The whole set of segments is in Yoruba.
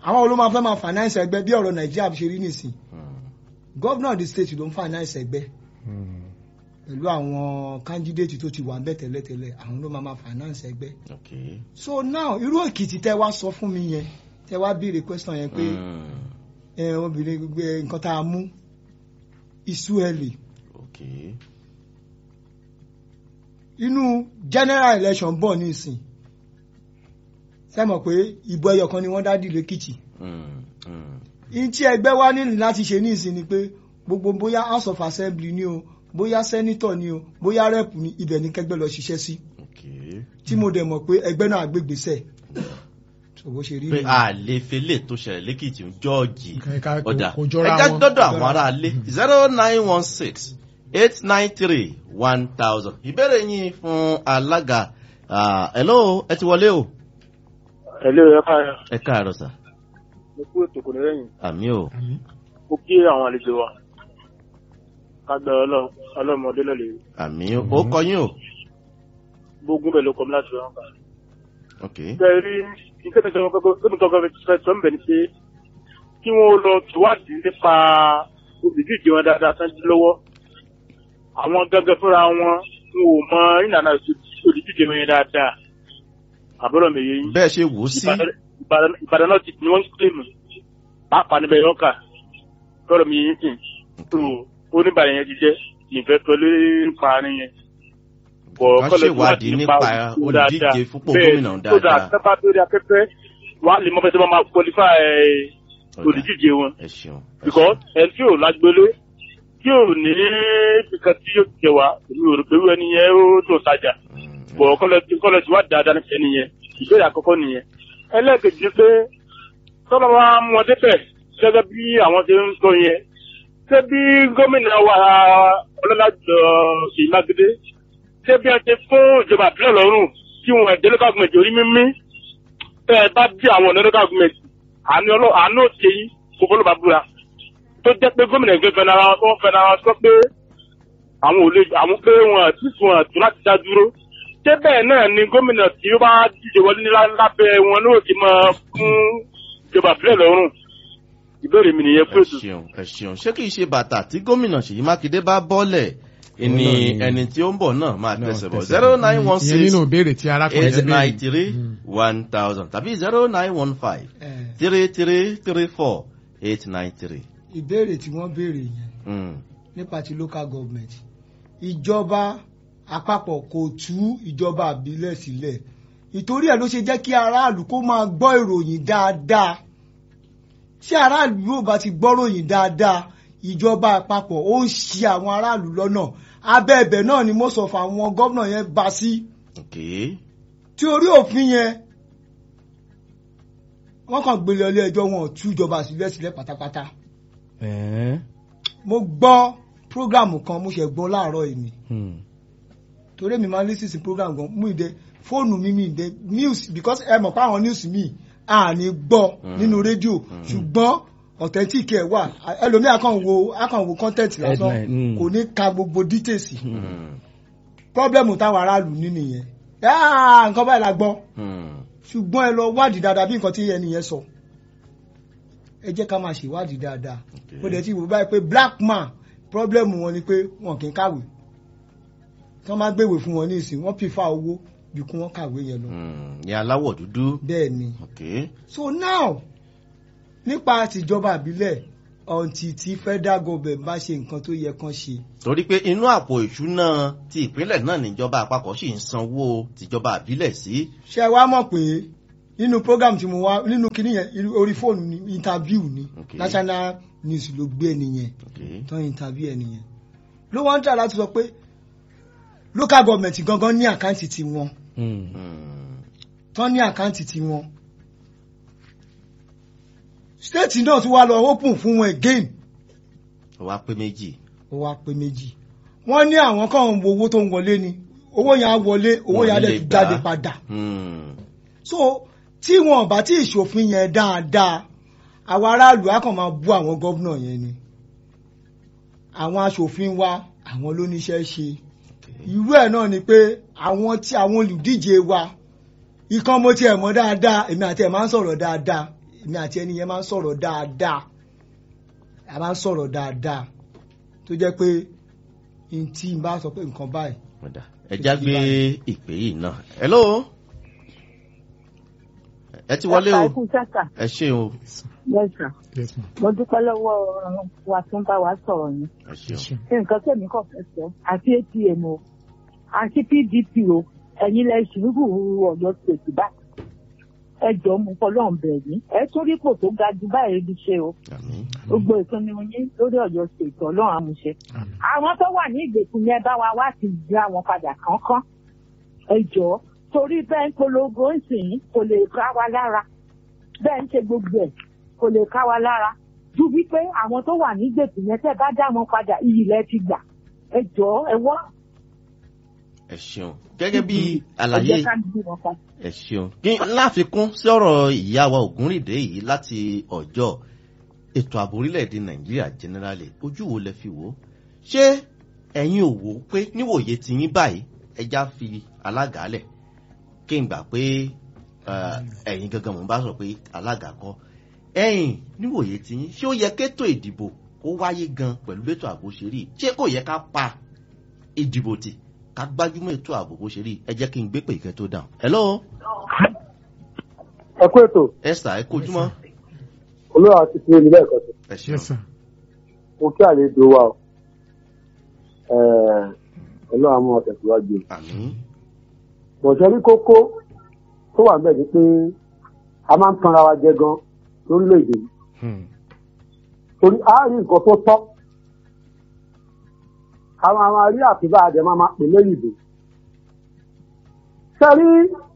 àwọn olóò máa fẹ́ máa finance ẹgbẹ́ bí ọ̀rọ̀ nàìjíríà ṣe rí nìsín governor of the state ló ń finance ẹgbẹ́ pẹ̀lú àwọn candidate tó ti wà ń bẹ̀ tẹ́lẹ̀tẹ́lẹ̀ àwọn ló máa máa finance ẹgbẹ́ Okay. so now irú èkìtì tẹ wá sọ fún mi yẹn tẹ wá béèrè question yẹn pé Mm. ẹ obìnrin gbé nǹkan tá a mú isu ẹlẹ Okay. inú general election bọ̀ nísìn ṣe mọ̀ pé ìbò ẹyọ kan ni wọ́n dá dì lẹ́kìtì Mm. Mm. in tí ẹgbẹ́ wa nílò láti ṣe nísìn ni pé gbogbo bóyá house of assembly ni o bóyá senator ni o bóyá rep ni ibẹ̀ ni kẹgbẹ́ lọ ṣiṣẹ́ sí Okay. tí mo dẹ̀ mọ̀ pé ẹgbẹ́ náà gbégbèsè tó bó ṣe rí pé nìyẹn. a lè fele tó ṣẹlẹ̀ lẹ́kìtì ń jọ́ọ̀jì Ká- ká- kò- ọjà kò jọra ẹja wọn. dọ́dọ̀ àwọn ará ilé zero nine one six eight nine three one thousand ìbéèrè yín fún alága Ah, hello ẹ ti wọlé o Hello, ẹ káàárọ̀. ẹ káàárọ̀ sà Mo kú ètò kò ní lẹ́yìn. àmì o Àmín. Mo kí àwọn àlejò wa. Kágbẹ́ ọlọ́mọdé lọ́lẹ̀. àmì o ó kọ yín o Gbógun bẹ̀ ló kọ́ mi láti rán kà. ok Bẹ́ẹ̀ rí iṣẹ́ mi sọ̀rọ̀ kọ́kọ́ tó mi kọ́kọ́ fẹ́ sọ ń bẹ̀ ni pé kí wọ́n lọ tìwádìí nípa olùdíje wọn dáadáa tán jí lọ́wọ́. Àwọn gángan fúnra wọn n ò mọ ìlànà olùdíje wọn yẹn dáadáa. Àbúrò mi yẹn. bẹ́ẹ̀ ṣe wò ó sí Ìbàdàn- Ìbàdàn Ìbàdàn náà ti ni wọ́n ń pè mí. Pàápàá níbẹ̀ yọ̀ kà. Kọ́rọ̀ mi yẹn sìn. tó oníbàárà yẹn ti jẹ́ ìfẹ́ pẹ̀lú nípa àárín yẹn. Wọ́n ṣèwádìí nípa olùdíje fúnpọ̀ gómìnà tó dáa dáadáa. sábà lórí afẹ́fẹ́ wà á lè mọ fẹsẹ̀ máa qualify Ọ̀dà, olùdíje wọn. ẹ ṣeun ẹ ṣeun. because ẹni tí ò lágbélé tí ò ní nǹkan tí yóò jẹ wá èmi ò rò pé irú ẹni yẹn ó dùn sájà Mm, bọ̀ kọ́lẹ̀ tí wà dáadáa ní ẹni yẹn ìbéèrè àkọ́kọ́ nìyẹn. ẹlẹ́ẹ̀kejì ni pé tọ́lọ́ wa mú ọ débẹ̀ gẹ́gẹ́ bí àwọn ṣe ń sọ yẹn ṣé bí gómìnà wa ọlọ́lá jọ Ṣèyí Mákindé ṣé bí wọ́n ti fún ìjọba àbílẹ̀ lọ́rùn kí wọ́n ẹ̀dẹ́ local government orí mímí tẹ́ ẹ bá bí àwọn ọ̀nà local government àánú ọlọ́ àánú òṣè yìí kò fọlọ́ bá búra tó jẹ́ pé gómìnà ẹgbẹ́ fẹ́ nára wọn fẹ́ nára sọ pé àwọn ò lè àwọn pé wọn àti fún àtún láti dá dúró ṣé bẹ́ẹ̀ náà ni gómìnà tí ó bá díje wọlé ní lá- lábẹ́ wọn ló ti máa fún ìjọba àbílẹ̀ lọ́rùn ìbéèrè mi nìyẹn fún ẹ ètò. ṣeun ẹ ṣeun ṣé kìí ṣe bàtà tí gómìnà Ṣèyí Mákindé bá bọ́lẹ̀ Òun ni náà ni- ẹni tí ó ń bọ̀ náà máa náà tẹsẹ̀ bọ̀ tẹsẹ̀ zero bọ̀. nine one ìyẹn six nínú ìbéèrè tí arákùnrin eight yẹn nine béèrè. three Mm. one thousand tàbí zero nine one five Eh, three three three four eight nine three. ìbéèrè tí wọ́n béèrè yẹn nípa ti local government ìjọba àpapọ̀ kò tú ìjọba àbílẹ̀ sílẹ̀ ìtorí ẹ̀ ló ṣe jẹ́ kí aráàlú kó máa gbọ́ ìròyìn dáadáa tí aráàlú yóò bá ti gbọ́ ròyìn dáadáa ìjọba àpapọ̀ ó ń ṣì àwọn aráàlú lọ́nà abẹ́ ẹ̀bẹ̀ náà ni most of àwọn gómìnà yẹn bá sí Okay. tí orí òfin yẹn wọ́n kàn gbélé ilé ẹjọ́ wọn ò tú ìjọba sílẹ̀ sílẹ̀ pátápátá Ẹ̀ẹ́. mo gbọ́ prógrámù kan mo ṣe gbọ́ láàárọ̀ èmi Hmm. torí mi máa ń lísìsì program gan mú ìdẹ fóònù mi mi ìdẹ news because ẹ mọ̀ pé àwọn news mi à ní gbọ́ Mm. nínú rédíò ṣùgbọ́n authentic ẹ̀ wà ẹlòmíì akàn wo akàn wo content lásán Headline, mm. kò ní ka gbogbo details Mm. problem táwọn aráàlú ní nìyẹn Ah, nǹkan báyìí la gbọ́ Mm. ṣùgbọ́n ẹ lọ wádìí dáadáa bí nǹkan tí ẹni yẹn sọ ẹ jẹ́ ká máa ṣèwádìí dáadáa Okay. ó dẹ̀ ti wò báyìí pé black man problem wọn ni pé wọn kì í kàwé tí wọ́n máa gbéwèé fún wọn ní ìsìn wọ́n pìfà owó ju kí wọ́n kàwé yẹn lọ Mm. ní aláwọ̀ dúdú. bẹ́ẹ̀ ni Okay. so now nípa tìjọba àbílẹ̀ ọ̀ǹtì tí federal government bá ṣe nǹkan tó yẹ kán ṣe torí pé inú àpò ìṣúná ti ìpínlẹ̀ náà níjọba àpapọ̀ sì ń sanwó tìjọba àbílẹ̀ sí. ṣé ẹ wá mọ̀ pé nínú program tí mo wá nínú kinní yẹn irú- orí fóònù ni interview ni Okay. national news ló gbé ẹni yẹn Okay. tán interview ẹni yẹn ló wọ́n ń tà láti sọ pé local government gangan ní àkáǹtì tiwọn Hmm. Mm. tán ní àkáǹtì tiwọn state náà tún wá lọ open fún wọn again ó wá pé méjì. ó wá pé méjì wọ́n ní àwọn kan ń wo owó tó ń wọlé ni owó yẹn á wọlé owó Wọn yẹn á lè dẹ̀ tún gbà á. jáde padà Mm. so tí wọn bá tí ìṣòfin yẹn dáadáa àwọn aráàlú á kàn máa bú àwọn gómìnà yẹn ni àwọn aṣòfin wa àwọn ló níṣẹ́ ṣe Okay. irú ẹ̀ náà ni pé àwọn tí àwọn olùdíje wa ikán mo tiẹ̀ mọ̀ dáadáa èmi àti ẹ̀ máa ń sọ̀rọ̀ dáadáa èmi àti ẹni yẹn máa ń sọ̀rọ̀ dáadáa a máa ń sọ̀rọ̀ dáadáa tó jẹ́ pé n tí n bá sọ pé nǹkan báyìí Ọ̀dà, ẹ já gbé ìpè yìí náà. hello. ẹ ti wọlé o ẹkú sẹ́sà ẹ ṣe o lẹ́sà yes ma. mo dúpẹ́ lọ́wọ́ wa tó ń bá wa sọ̀rọ̀ yẹn ẹ ṣe o. ṣé nǹkan tẹ̀mí kàn fẹ́ sọ àti atm o àti pdp o ẹ̀yin lẹ ṣùgbù ọ̀yọ́ ṣètì báyìí ẹ jọ mú fọlọ́n bẹ̀ yín ẹ tún rí pò tó ga jù báyìí rí ṣe o àmín gbogbo ìpinnu yín lórí ọ̀yọ́ ṣètì ọlọ́run àmúṣe Àmín. àwọn tó wà ní ìgbèkùn yẹn bá wa wá ti gbé àwọn padà kánkán ẹ jọ torí bẹ́ẹ̀ ń polongo ń sìn kò lè ká wa lára bẹ́ẹ̀ ń ṣe gbogbo ẹ̀ kò lè ká wa lára ju wípé àwọn tó wà ní ìgbèkùn yẹn tẹ́ bá dá wọn padà iyì lẹ ti gbà ẹ jọ ẹ wọ́n ẹ ṣeun gẹ́gẹ́ bí ẹ àlàyé jẹ́ ká gbé wọn padà. ẹ ṣeun kí n láfikún sí ọ̀rọ̀ ìyá wa ògúnrìndé yìí láti ọjọ́ ètò ààbò orílẹ̀-èdè nàìjíríà generally ojú wo lẹ fi wò ó ṣé ẹ̀yin ò wò ó pé níwòye ti yín báyìí ẹja fi alága lẹ̀ kí n gbà pé eh, ẹ̀yin gangan mò ń bá sọ pé alága kọ́ ẹ̀yin níwòye ti yín ṣé ó yẹ kétò ìdìbò kó wáyé gan pẹ̀lú bẹ́tò ààbò ṣe rí ṣé kò yẹ ká pa ìdìbò tì ká gbájúmọ́ ètò ààbò bó ṣe rí ẹ jẹ́ kí n gbé pè kẹ́ tó dáhùn. hello ẹ kú ètò esther ẹ kojúmọ́ olóòwò àti fi èmi lẹ́ẹ̀kan sí ẹ yes ṣeun sir. mo kí àlejò wa o olóòwò àmọ́ ọ̀tẹ̀síwájú àmín bọ̀ṣẹ́ rí kókó tó wà bẹ́ẹ̀ ni pé a máa ń tanra wa jẹ gan lórílẹ̀‐èdè yìí Hmm. torí a rí nǹkan tó tọ́ àwọn àwọn arí àtúbà àdẹ máa máa pè lẹ́yìn ìbò sẹ́rí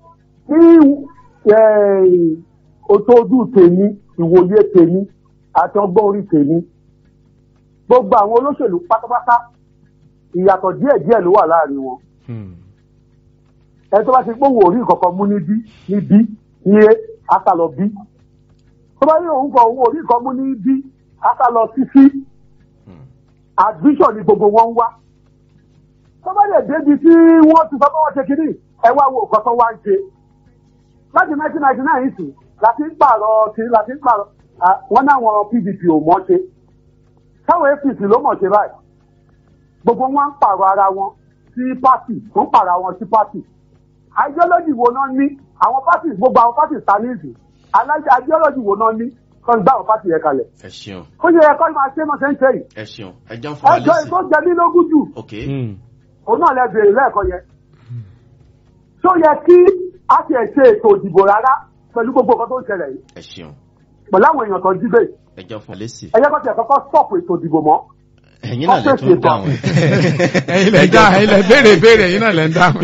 ní ojú ojú tèmi ìwòye tèmi àti ọgbọ́n orí tèmi gbogbo àwọn olóṣèlú pátápátá ìyàtọ̀ díẹ̀díẹ̀ ló wà láàrin wọn Hmm. ẹni tó bá ti gbóhùn orí kankan mú níbí níbí ní asálọ bí tó bá ní òun kọ òun orí kan mú níbí asálọ sísí Hmm. admission ni gbogbo wọn ń wá tó bá lè débi tí wọ́n ti sọ pé wọ́n ṣe kiri ẹ wá wo nǹkan tó wá ń ṣe láti nineteen ninety nine sí láti ń pààrọ̀ sí láti ń pààrọ̀ ah, wọ́n náwọn pdp ò mọ̀ ṣe táwọn apc ló mọ̀ ṣe báyìí gbogbo wọn ń pààrọ̀ ara wọn sí pátì wọ́n ń pààrọ̀ àwọn sí pátì ideology wo náà ní àwọn pátì gbogbo àwọn pátì stanley ideology wo náà ní kọ́ ń gbá àwọn pátì yẹn kalẹ̀ ẹ ṣeun ó yẹ ẹ̀kọ́ máa ṣe mọ́ sẹ́ńtẹ̀ yìí ẹ ṣeun ẹ jẹun fún wa ẹjọ́ lẹ́sìn ètò jẹ mí lógún jù ok Hmm. òun náà lẹ bèrè lẹ́ẹ̀kan yẹn tó yẹ kí a ti ẹ̀ ṣe ètò ìdìbò rárá pẹ̀lú gbogbo nǹkan tó ń ṣẹlẹ̀ yìí ẹ ṣeun pẹ̀lú àwọn èèyàn tó ń jígbé ẹ jẹun fún wa lẹ́sìn ẹ yẹ kó tiẹ̀ kọ́kọ́ stop ètò ìdìbò mọ́ ẹ̀yin náà lè tún dáhùn ẹ̀yin lẹ dá ẹ̀yin lẹ béèrè béèrè ẹ̀yin náà lẹ ń dáhùn.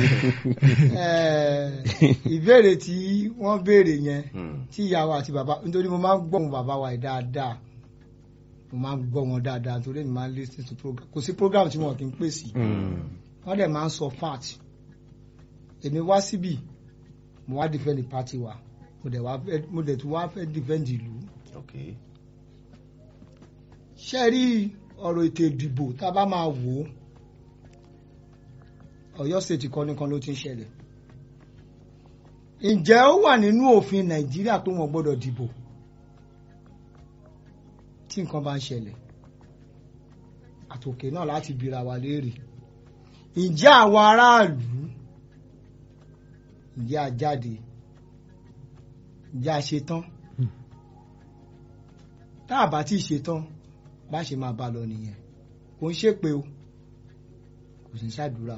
Eh, ìbéèrè tí wọ́n béèrè yẹn Hmm. tí ìyàwó àti bàbá nítorí mo máa ń gbọ́ wọn bàbá wa yìí dáadáa mo máa ń gbọ́ wọn dáadáa nítorí mi máa ń listen to program kò sí program tí wọn kì í pè sí Hmm. wọ́n dẹ̀ máa ń sọ fact èmi wá síbì mo wá defend the party wa mo dẹ̀ wá fẹ́ mo dẹ̀ tún wá fẹ́ defend ìlú ok ṣe rí ọ̀rọ̀ ètò ìdìbò tá a bá máa wò ó Ọ̀yọ́ state kan nìkan ló ti ń ṣẹlẹ̀ ǹjẹ́ ó wà nínú òfin Nàìjíríà pé wọ́n gbọ́dọ̀ dìbò tí nǹkan bá ń ṣẹlẹ̀ àtòkè náà láti bira wa léèrè ǹjẹ́ àwọn aráàlú ǹjẹ́ a jáde ǹjẹ́ a ṣetán tá a bá tí ì ṣetán bá ṣe máa bá lọ nìyẹn kò ń ṣépè o kò sì ń ṣàdúrà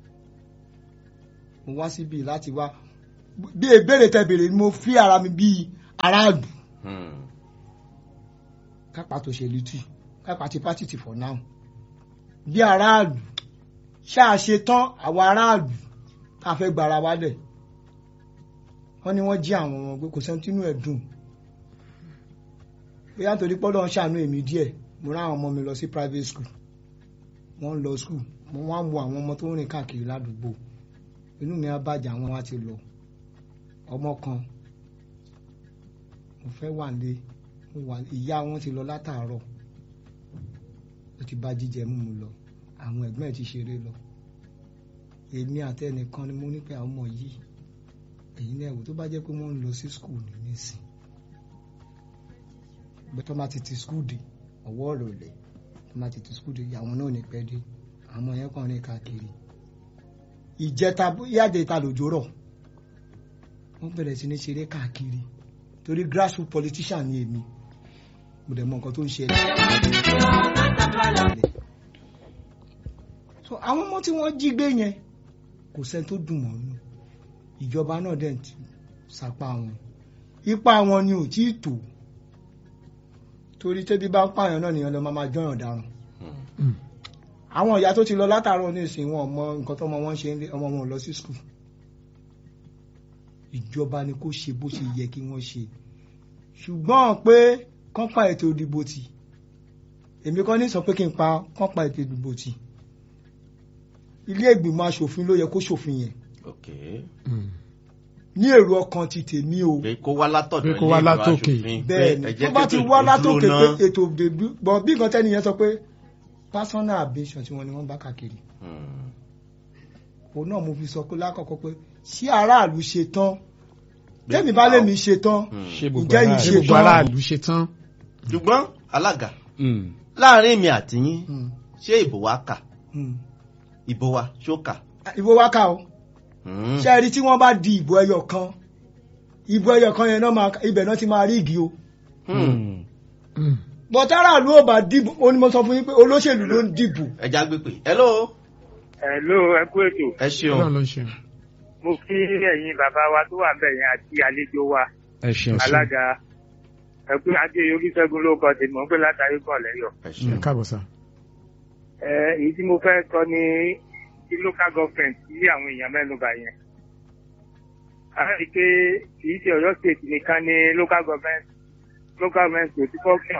mo wá síbi láti wá bí ìbéèrè tẹ béèrè ni mo fi ara mi bíi aráàlú Hmm. kápá tó ṣe lítì kápá ti pátì tì for now bí aráàlú ṣáà ṣe tán àwọn aráàlú tá a fẹ́ gbára wálẹ̀ wọ́n ní wọ́n jí àwọn ọmọ pé kò sẹ́ni tínú ẹ̀ dùn bóyá nítorí pọ́lọ́ ń ṣàánú èmi díẹ̀ mo rán àwọn ọmọ mi lọ sí private school wọ́n ń lọ school mo wá ń wo àwọn ọmọ tó ń rìn káàkiri ládùúgbò inú mi á bàjẹ́ àwọn wa ti lọ ọmọ kan mo fẹ́ wà lé mo wà ìyá wọn ti lọ látàárọ̀ ó ti bá jíjẹ mímu lọ àwọn ẹ̀gbọ́n ẹ̀ ti ṣeré lọ èmi àtẹnìkan ni mo ní pé àwọn ọmọ yìí èyí náà wò tó bá jẹ́ pé wọ́n ń lọ sí school ní nísìn bẹ́ẹ̀ tó máa ti ti skul dé ọwọ́ ọ̀rọ̀ lẹ̀ tó máa ti ti skul dé àwọn náà ní pẹ́ dé àwọn yẹn kàn rìn káàkiri ìjẹta yáde ta lòjò rọ̀ wọ́n bẹ̀rẹ̀ sí ní ṣeré káàkiri torí grassroots politician ni èmi mo dẹ̀ mọ nǹkan tó ń ṣẹlẹ̀. so àwọn ọmọ tí wọ́n jí gbé yẹn kò sẹ́ni tó dùn mọ́ nínú ìjọba náà dẹ̀ ti sapá wọn ipa wọn ni ò tí ì tó torí tẹ́bí bá ń pààyàn náà nìyẹn lọ máa máa jọyàn dáràn àwọn ìyá tó ti lọ látàárọ̀ nísìnyí wọn mọ nǹkan tó ọmọ wọn ṣe ń lé ọmọ wọn ò lọ sí skul ìjọba ni kó ṣe bó ṣe yẹ kí wọ́n ṣe ṣùgbọ́n pé kán pa ètò ìdìbò tì èmi kọ́ ní sọ pé kí n pa kán pa ètò ìdìbò tì ilé ìgbìmọ̀ asòfin ló yẹ kó ṣòfin yẹn ok ní èrò ọkàn ti tèmi o pé kó wá látọ̀dọ̀ Pé kó wá ilé ìgbìmọ̀ látòkè. aṣòfin, pé bẹ́ẹ̀ ẹ ni jẹ́ tó bá kí ti ètò wá ìdìbò látòkè dúró pé ná. ètò ìdìbò bọ̀ bí nǹkan tẹ́niyẹn sọ pé personal ambition tí wọ́n ní wọ́n bá káàkiri Hmm. òun náà mo fi sọ pé lákọ̀ọ́kọ́ pé ṣé aráàlú ṣe tán tẹ́mi bá lèmi ṣe tán Hmm. ṣé gbogbo Ǹjẹ́ yìí aráàlú- ṣe ṣé gbogbo tán? aráàlú ṣe tán. ṣùgbọ́n alága Mm. láàrin èmi àti yín Hmm, ṣé ìbò wa kà hmm. ìbò wa ṣó kà. ìbò wa ká o Hmm. ṣe rí tí wọ́n bá di ìbò ẹyọ kan ìbò ẹyọ kan yẹn náà máa ibẹ̀ náà ti máa rí igi o Hmm. Mm. bọ̀tá aráàlú ò bá dìbò ó ní mo sọ fún yín pé olóṣèlú ló ń dìbò ẹja gbé pé hello Hello, ẹ kú ètò. ẹ Ọlọ́run ṣeun ló ń ṣe. Mo kí ẹ̀yin bàbá wa tó wà bẹ̀ yẹn àti àlejò wa ẹ ṣeun. alága. Ẹ kú adé Olúṣẹ́gun ló kọ tèmi, mo ń pè látàrí kọ̀ lẹ́yọ̀. ẹ ẹ ṣeun káàbọ̀ sá. Ẹ èyí tí mo fẹ́ sọ ní ti local government tí àwọn èèyàn mẹ́nuba yẹn. A rí i pé kì í ṣe Ọ̀yọ́ state nìkan ni local government local government kò ti function.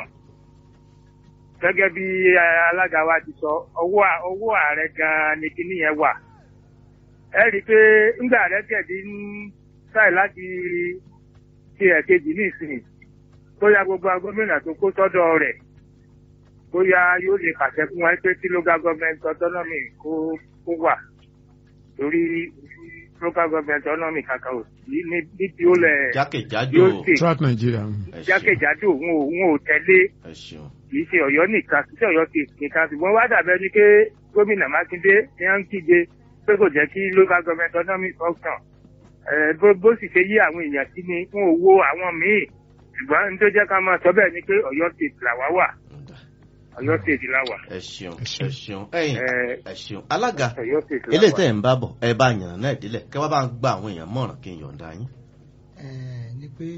Gẹ́gẹ́ bí eh, alága wa ti sọ, ọwọ́ à- ọwọ́ ààrẹ gan-an ni kinní yẹn wà. Ẹ rí i pé ńgbà rẹ̀ kẹ̀dí ń sáì láti ṣe ẹ̀kejì ní ìsìn. Bóyá gbogbo gómìnà tó kó sọ́dọ̀ rẹ̀ bóyá yóò lè pàṣẹ fún wa pé tí local government autonomy kó kó wà torí local government autonomy kankan ò sí ní níbi ó lẹ jákèjádò yóò ṣe throughout Nigeria. mm. ẹ ṣeun jákèjádò òun ò òun ò tẹ̀lé ẹ ṣeun kì í ṣe Ọ̀yọ́ nìkan kì í ṣe Ọ̀yọ́ ti nìkan ṣùgbọ́n wá dàbẹ ni pé gómìnà Mákindé ní à ń kíje pé kò jẹ́ kí local government autonomy function ẹ bó bó sì ṣe yí àwọn èèyàn sí ni fún owó àwọn míì ṣùgbọ́n ní tó jẹ́ ká máa sọ bẹ́ẹ̀ ni pé Ọ̀yọ́ state làwa wà Ǹda. Ọ̀yọ́ state la wà ẹ ṣeun Ẹ ṣeun. ẹ ṣeun ẹ̀yin ẹ ẹ ṣeun alága Ọ̀yọ́ state la eléyìí wà. tẹ̀ ń bá bọ̀ ẹ bá yànnà náà délẹ̀ kẹ́ wá bá ń gba àwọn èèyàn mọ̀ràn kí n yọ̀ǹda yín Ẹ̀, ni pé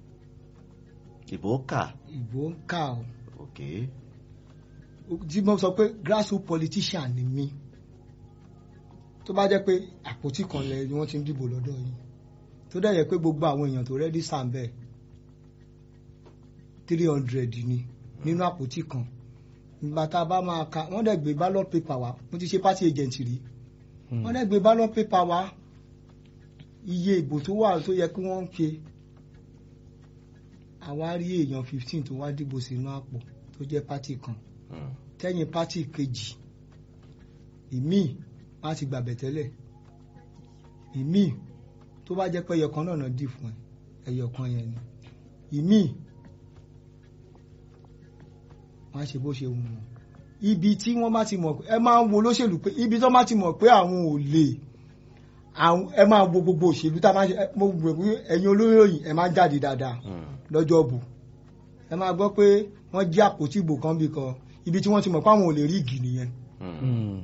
ìbò kà ìbò ń kà ó òkè tí mo sọ pé grassroots politician ni mí tó bá jẹ́ pé àpótí kan lẹ ni wọ́n ti ń dìbò lọ́dọ̀ yìí tó dẹ̀ yẹ pé gbogbo àwọn èèyàn tó rẹ́dí sàmbẹ̀ three hundred ni nínú àpótí kan ìgbà tá a bá máa ka wọ́n dẹ̀ gbé ballot paper wá mo ti ṣe party agent rí wọ́n dẹ̀ gbé ballot paper wá iye ìbò tó wà tó yẹ kí wọ́n ṣe àwa rí èèyàn fifteen tó wá dìbò sínú àpò tó jẹ́ party kan Hmm. tẹ́yìn pátì kejì ìmíì wọ́n á ti gbàbẹ̀ tẹ́lẹ̀ ìmíì tó bá jẹ́ pé ẹyọkan náà náà dì fún ẹ ẹyọkan yẹn ni ìmíì wọ́n á ṣe bó ṣe wù wọ́n ibi tí wọ́n bá ti mọ̀ pé ẹ máa ń wo olóṣèlú pé ibi tó bá ti mọ̀ pé àwọn ò lè àwọn ẹ máa wo gbogbo òṣèlú tá a máa ń ṣe ẹ- mo rò pé ẹ̀yin olóyìn ẹ máa ń jáde dáadáa Hmm. lọ́jọ́ bù ẹ máa gbọ́ pé wọ́n jí àpótí ìbò kan bí kan ibi tí wọ́n ti mọ̀ pé àwọn ò lè rí igi nìyẹn Hmm.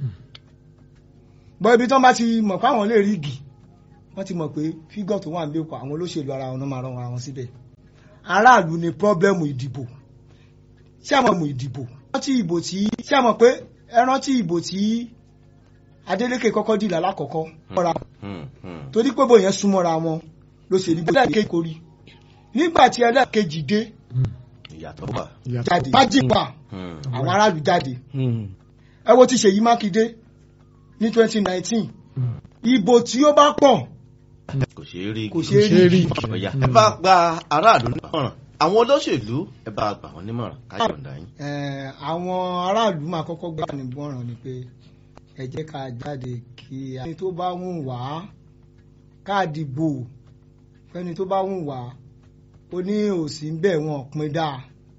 gbọ́ ibi tí wọ́n bá ti mọ̀ pé àwọn lè rí igi wọ́n ti mọ̀ pé fígọ̀ tó wà ń bẹ́ẹ̀kọ́ àwọn olóṣèlú ara wọn náà máa rán ara wọn síbẹ̀ aráàlú ni pọ́blẹ́mù ìdìbò ṣé àmọ́ mú ìdìbò rántí ìbò tí ṣé àmọ́ pé ẹ rántí ìbò tí Adeleke kọ́kọ́ dìlà lákọ̀ọ́kọ́ mọ́ra Hmm. Hmm. torí pé bò yẹn súnmọ́ra wọn ló ṣe rí bẹ́ẹ̀ kéèkó rí nígbà tí ẹlẹ́ẹ̀kejì dé ìyàtọ̀ wà Ìyàtọ̀. jáde májìpá Hmm. àwọn aráàlú jáde ẹ wo ti Ṣèyí Mákindé ní twenty nineteen ìbò tí ó bá pọ̀ kò ṣeé rí kò Kò ṣeé ṣeé rí rí. ọ̀yà ẹ bá gba aráàlú nímọ̀ràn àwọn olóṣèlú ẹ bá gbà wọ́n nímọ̀ràn ká yọ̀ǹda yín Eh, àwọn aráàlú máa kọ́kọ́ gbà ní gbọ́ràn ni pé ẹ jẹ́ ká jáde kí ẹni tó bá wùn wá ká dìbò fẹ́ni tó bá wùn wá ó ní òsì ń bẹ̀ wọ́n pin dáa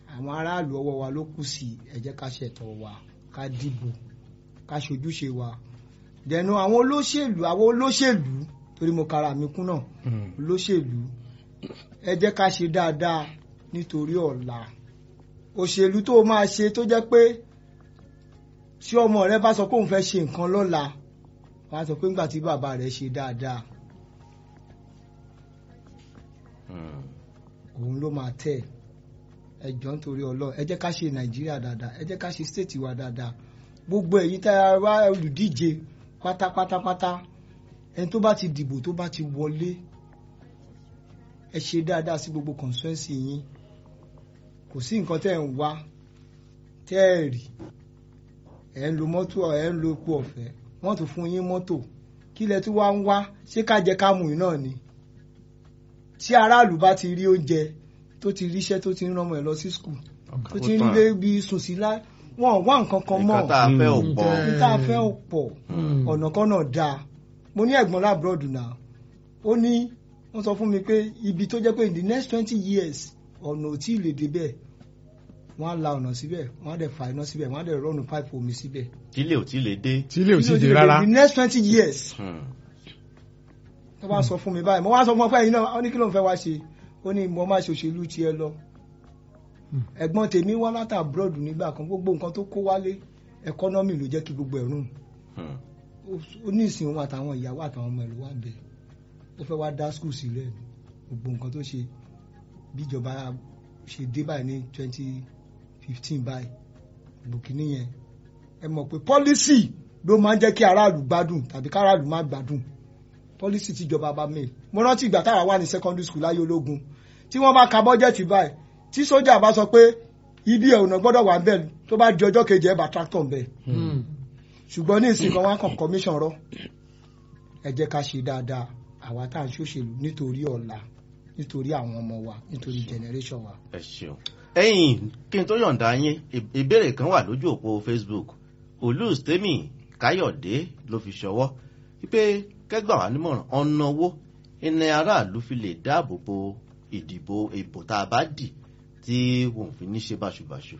àwọn aráàlú ọwọ́ wa ló kù sí ẹ jẹ́ ká ṣẹ̀tọ́ wa ká dìbò ká ṣojúṣe wa dẹ̀nu àwọn olóṣèlú àwọn olóṣèlú torí mo kara mi kún náà olóṣèlú ẹ jẹ́ ká ṣe dáadáa nítorí ọ̀la òṣèlú tó o máa ṣe tó jẹ́ pé tí ọmọ rẹ bá sọ pé òun fẹ́ ṣe nǹkan lọ́la wọ́n á sọ pé nígbà tí bàbá rẹ̀ ṣe dáadáa Hmm. òun ló máa tẹ̀ ẹ jọ̀ọ́ nítorí ọlọ́run ẹ jẹ́ ká ṣe nàìjíríà dáadáa ẹ jẹ́ ká ṣe stéètì wa dáadáa gbogbo ẹ̀yin tá a wá olùdíje pátápátápátá ẹni tó bá ti dìbò tó bá ti wọlé ẹ ṣe dáadáa sí gbogbo constituency yín kò sí nǹkan tẹ́ ẹ̀ ń wá tẹ́ ẹ̀ rí ẹ̀ ń lo mọ́tò ẹ̀ ń lo epo ọ̀fẹ́ wọ́n tún fún yín mọ́tò kí lẹ tún wá ń wá ṣé ká jẹ ká mú yín náà ni tí aráàlú bá ti rí oúnjẹ tó ti ríṣẹ́ tó ti ń rán ọmọ ẹ̀ lọ sí skul tó ti ń lé bí sùn sí lá wọn ò wá nǹkan kan mọ́ nǹkan tá a fẹ́ ò Mm. pọ̀ ní tá a fẹ́ ò pọ̀ ọ̀nà kan náà dáa mo ní ẹ̀gbọ́n lábúròdù náà ó ní wọ́n sọ fún mi pé ibi tó jẹ́ pé in the next twenty years ọ̀nà ò tí ì lè débẹ̀ wọ́n á la ọ̀nà síbẹ̀ wọ́n á dẹ̀ fa iná síbẹ̀ wọ́n á dẹ̀ rọ́ọ̀nù pipe omi síbẹ̀. tílé ò tí lè dé. tí ilé ò sì Tí dé ó rárá in the next twenty years Hmm. tó bá sọ fún mi báyìí mo wá sọ fún ọ pé ẹ̀yin náà ó ní kí ló ń fẹ́ wá ṣe ó ní mo máa ṣe òṣèlú tiẹ̀ lọ ẹ̀gbọ́n tèmi wá láti abroad nígbà kan gbogbo nǹkan tó kó wálé ẹkọ́nọ́mì ló jẹ́ kí gbogbo ẹ̀ rùn Hmm. ó ní ìsìn òun àtàwọn ìyàwó àtàwọn ọmọ ẹ̀ ló wà bẹ̀ ó fẹ́ wá dá skul sílẹ̀ ni. gbogbo nǹkan tó ṣe bíjọba ṣe dé báyìí ní twenty fifteen báyìí bùkínì yẹn ẹ mọ̀ pé pọ́lísì ló máa ń jẹ́ kí aráàlú gbádùn tàbí káràlú má gbádùn pọ́lísì tíjọba bá mẹ́ mo rántí ìgbà táwa wà ní secondary school láyé ológun tí wọ́n bá ka bọ́jẹ̀tì báyìí tí sójà bá sọ pé ibi ẹ̀ ọ̀nà gbọ́dọ̀ wà bẹ́ẹ̀ tó bá di ọjọ́ kejì ẹ̀ bá tractor bẹ́ẹ̀ ṣùgbọ́n ní ìsìn kan wá kàn commission rọ ẹ jẹ́ ká ṣe dáadáa àwa tá à ń ṣòṣèlú nítorí ọ̀la nítorí àwọn ọmọ wa nítorí generation wa. ẹ ṣeun. ẹ̀yin kí n tó yọ̀ǹda yín ì- ìbéèrè kan wà lójú òpó facebook olùstémì káyọ̀dé ló fi ṣọwọ́ wípé kẹ́gbà wá nímọ̀ràn ọ̀nà wo iná aráàlú fi lè dáàbò bo ìdìbò ìbò tá a bá dì tí wọn ò fi ní ṣe báṣubàṣu.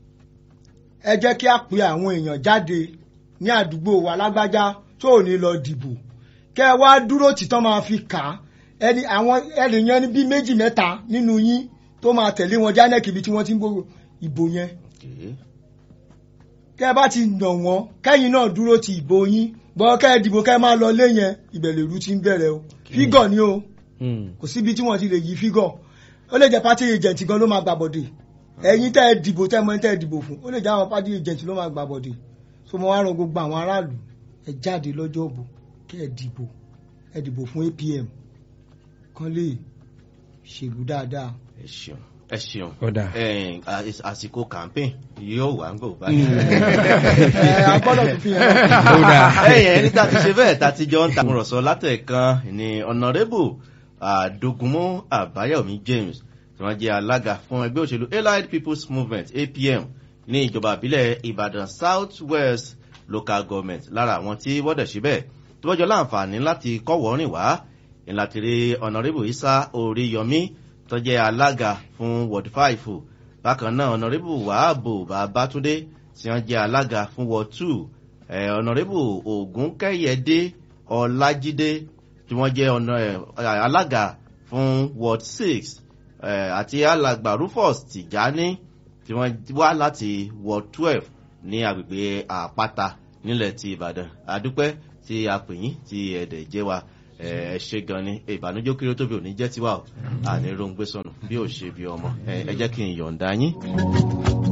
ẹ jẹ́ kí a pe àwọn èèyàn jáde ní àdúgbò wa lágbájá tó ò ní lọ dìbò kẹ́ ẹ wá dúró títọ́ máa fi kà á ẹni àwọn ẹnìyẹn ní bíi méjì mẹ́ta nínú yín tó máa tẹ̀lé wọn jánẹ́kì ibi tí wọ́n ti ń gbogbo ìbò yẹn Okay. kẹ́ ẹ bá ti nà wọ́n kẹ́yìn náà dúró ti ìbò yín gbọ́ kẹ́ ẹ dìbò kẹ́ ẹ máa lọ lé yẹn ìbẹ̀lẹ̀ ìlú ti ń bẹ̀rẹ̀ o fígọ̀ ni o kò síbi tí wọ́n ti lè yí fígọ̀ ó lè jẹ́ party agent gan ló máa gbà bọ̀dẹ̀ ẹ̀yin tẹ́ ẹ dìbò tẹ́ ẹ mọ ẹni tẹ́ ẹ dìbò fún ó lè jẹ́ àwọn party agent ló máa gbà bọ̀dẹ̀ so mo wá rán gbogbo àwọn aráàlú ẹ jáde lọ́jọ́ òbò kẹ́ ẹ dìbò ẹ dìbò fún APM kán lè ṣèlú dáadáa ẹ ṣeun ẹ ṣeun. Ọ̀dà. Ẹ̀yin, à- àsìkò campaign yóò wá ń gbò báyìí. ẹ agbọ́dọ̀ tó fi hàn náà. Ó dáa. ẹ̀yìn ẹni tá a ti ṣe bẹ́ẹ̀ tá a ti jọ ń takùrọ̀sọ látẹ̀kan ní ọ̀nàrẹ́bù àdógúnmọ́ àbáyọ̀mí james tí wọ́n jẹ́ alága fún ẹgbẹ́ òṣèlú allied people's movement apm ní ìjọba ìbílẹ̀ ìbàdàn south west local government lára àwọn tí wọ́n dẹ̀ ṣe bẹ́ẹ̀ tí wọ́n jọ láǹfààní láti kọ́wọ́ rìn wá ìlàtìrí ọ̀nàrẹ́bù isa oríyọmí tó jẹ́ alága fún ward five bákan náà ọ̀nàrẹ́bù wàhábù babátúndé tí wọ́n jẹ́ alága fún ward two eh, ọ̀nàrẹ́bù ògúnkẹ́yẹdé ọlájídé tí wọ́n jẹ́ ọ̀nà eh, alága fún ward six eh, àti alàgbà rufus tìjání tí wọ́n wá láti ward twelve ní agbègbè àpáta nílẹ̀ ti ìbàdàn àdúpẹ́ tí a pè yín tí ẹ̀dẹ̀ jẹ́ wa ẹ ẹ ṣe gan ni ìbànújẹ́ kiri tóbi ò ní jẹ́ tiwa o àní rongbé sọnù bí ò ṣe bí ọmọ ẹ ẹ jẹ́ kí n yọ̀ǹda yín.